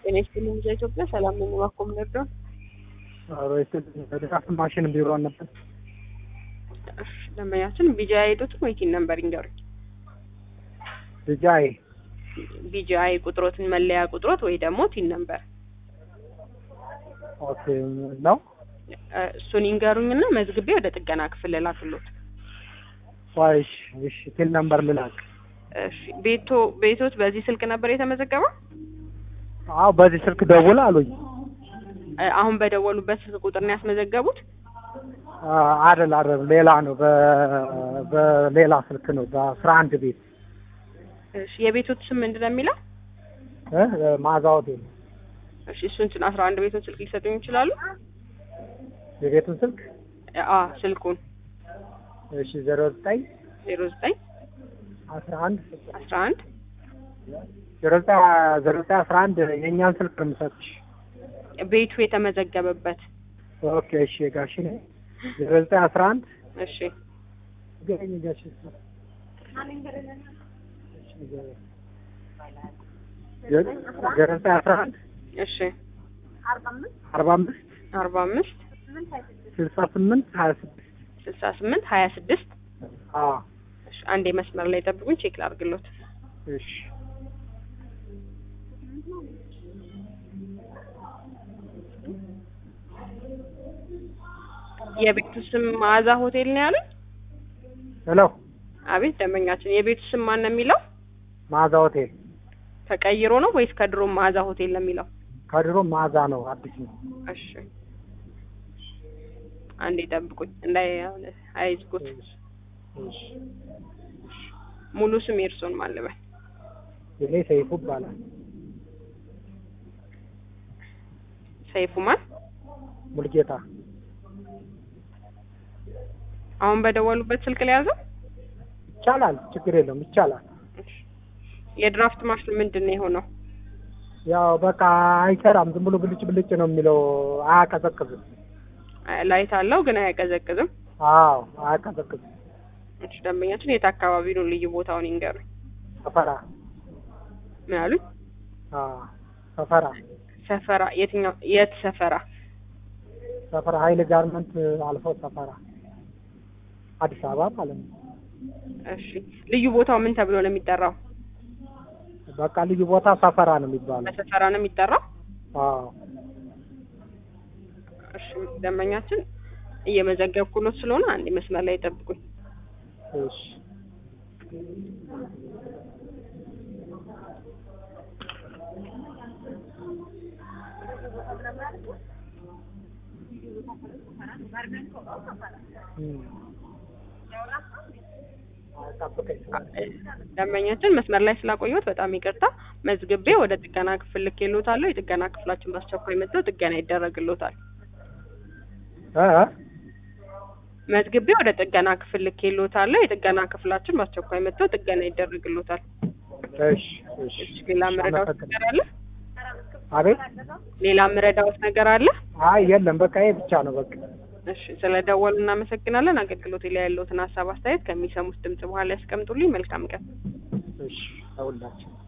ጤና ይስጥልኝ ልጅ ኢትዮጵያ ሰላም ነኝ። እባክዎ ምን ልርዳው? ድጋፍ ማሽን ቢሮ ነበር። እሺ፣ ደንበኛችን ቢጂ አይዶትን ወይ ቲን ነምበር ይንገሩኝ። ልጃይ ቢጂ አይ ቁጥሮትን መለያ ቁጥሮት ወይ ደግሞ ቲን ነምበር ኦኬ ነው። እ፣ እሱን ይንገሩኝና መዝግቤ ወደ ጥገና ክፍል ላክሎት። ዋይ እሺ፣ እሺ ቲል ነምበር ልላክ። እሺ፣ ቤቶ ቤቶት በዚህ ስልክ ነበር የተመዘገበው? አዎ በዚህ ስልክ ደውል አሉኝ። እ፣ አሁን በደወሉበት ስልክ ቁጥር ነው ያስመዘገቡት? አ- አይደል አይደል፣ ሌላ ነው። በ- በሌላ ስልክ ነው። በአስራ አንድ ቤት እሺ፣ የቤቶት ስም ምንድን ነው የሚለው? እ ማዛ ሆቴል እሺ፣ እሱን አስራ አንድ ቤቱን ስልክ ሊሰጡኝ ይችላሉ? የቤቱን ስልክ አ ስልኩን እሺ ዜሮ ዘጠኝ ዜሮ ዘጠኝ አስራ አንድ አስራ አንድ ዜሮ ዘጠኝ ዜሮ ዘጠኝ አስራ አንድ የእኛን ስልክ ነው የምሰጥሽ። ቤቱ የተመዘገበበት ኦኬ እሺ ጋሽ ነኝ ዜሮ ዘጠኝ አስራ አንድ እሺ ገኝ ጋሽ ዜሮ ዘጠኝ አስራ አንድ እሺ አርባ አምስት አርባ አምስት ስልሳ ስምንት ሀያ ስድስት ስልሳ ስምንት ሀያ ስድስት አዎ እሺ አንዴ መስመር ላይ ጠብቁኝ ቼክ ላድርግሎት እሺ የቤቱ ስም መዓዛ ሆቴል ነው ያሉኝ ሄሎ አቤት ደንበኛችን የቤቱ ስም ማን ነው የሚለው ማዛ ሆቴል ተቀይሮ ነው ወይስ ከድሮ መዓዛ ሆቴል ነው የሚለው ከድሮ ማዛ ነው አዲስ ነው እሺ አንዴ ጠብቁኝ እንዳይ አይዝጉት እሺ ሙሉ ስም የእርሶን ማለበል እኔ ሰይፉ ይባላል ሰይፉ ማን ሙልጌታ አሁን በደወሉበት ስልክ ላይ ያዘው ይቻላል ችግር የለውም ይቻላል የድራፍት ማሽን ምንድን ነው የሆነው ያው በቃ አይሰራም ዝም ብሎ ብልጭ ብልጭ ነው የሚለው አያቀዘቅዝም ላይት አለው ግን አያቀዘቅዝም አዎ አያቀዘቅዝም እሺ ደንበኛችን የት አካባቢ ነው ልዩ ቦታውን ይንገሩኝ ሰፈራ ምን አሉኝ አዎ ሰፈራ ሰፈራ የትኛው የት ሰፈራ ሰፈራ ሀይል ጋርመንት አልፎ ሰፈራ አዲስ አበባ ማለት ነው እሺ ልዩ ቦታው ምን ተብሎ ነው የሚጠራው በቃ ልዩ ቦታ ሰፈራ ነው የሚባለው በሰፈራ ነው የሚጠራው አዎ እሺ ደንበኛችን እየመዘገብኩሎት ስለሆነ አንዴ መስመር ላይ ጠብቁኝ እሺ እም። አዎ፣ ጠብቀኝ ደንበኛችን መስመር ላይ ስላቆየሁት በጣም ይቅርታ መዝግቤ ወደ ጥገና ክፍል ልኬልዎታለሁ የጥገና ክፍላችን በአስቸኳይ መጥተው ጥገና ይደረግልዎታል እ እ መዝግቤ ወደ ጥገና ክፍል ልኬልዎታለሁ የጥገና ክፍላችን በአስቸኳይ መጥተው ጥገና ይደረግልዎታል እሺ እሺ እሺ ሌላ ምረዳዎት ነገር አለ አቤት ሌላ ምረዳዎት ነገር አለ አይ የለም በቃ ይሄ ብቻ ነው በቃ እሺ ስለ ደወሉ እናመሰግናለን አገልግሎት ላይ ያለዎትን ሀሳብ አስተያየት ከሚሰሙት ድምጽ በኋላ ያስቀምጡልኝ መልካም ቀን እሺ ለሁላችን